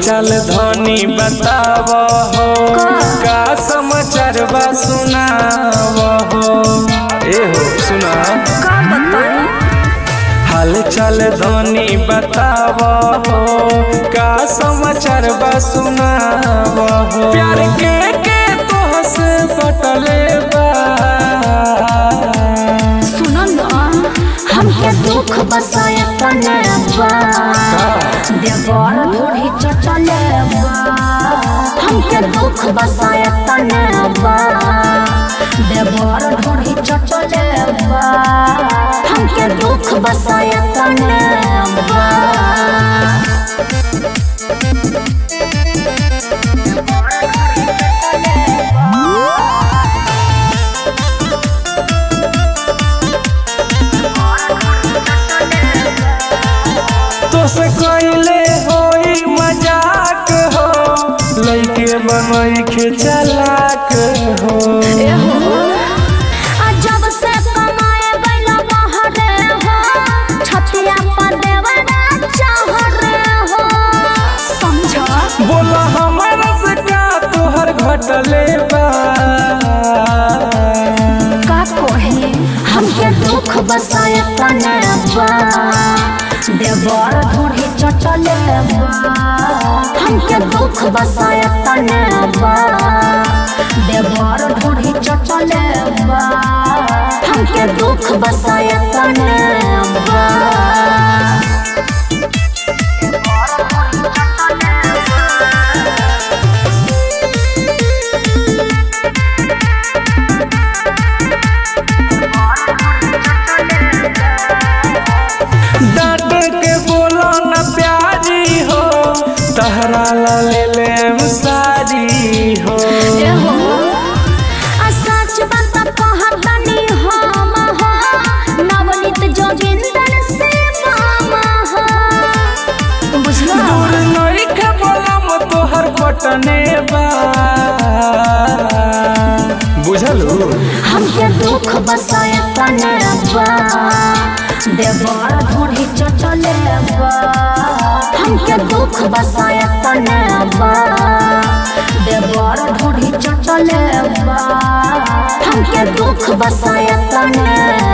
चल धनी बताव हो का समाचार बा सुनाव हो ए हो सुना का बताई हाल चल धनी बताव हो का समाचार बा सुनाव हो प्यार के के तोह से बटले बा सुनो ना हमके दुख बसाए तने बा देवर ढोढ़ी चटले बा हमके दुख बसाए तने बा देवर ढोढ़ी चटले बा हमके दुख बसाए तने बा तो से कोइले होई मजाक हो लइके बनई के चलाक हो आ जब से कमाए गइला बहरे हो छतिया पर देवरा चाहरे हो समझ बोला हमारा से का तोहर घटले बा का कोहे हमके दुख बसाए तने बा देवर ढूढ़ी चटले बा हमके दुख बसाए तने बा देवर ढूढ़ी चटले बा हमके दुख बसाए तने बा डांट के बोला न प्यारी हो तहरा ला ले ले सारी हो एहो, आ सच बात कहतनी हम हो, नवनीत जोगिंदर से मामा हो। बुझलो? दूर नई के बोलम तोहर पटने बा बुझलू हमके दुख बसाए तने बा देवर ढूढ़ी चटले बा हमके दुख बसाए तने बा देवर ढूढ़ी चटले बा हमके दुख बसाए तने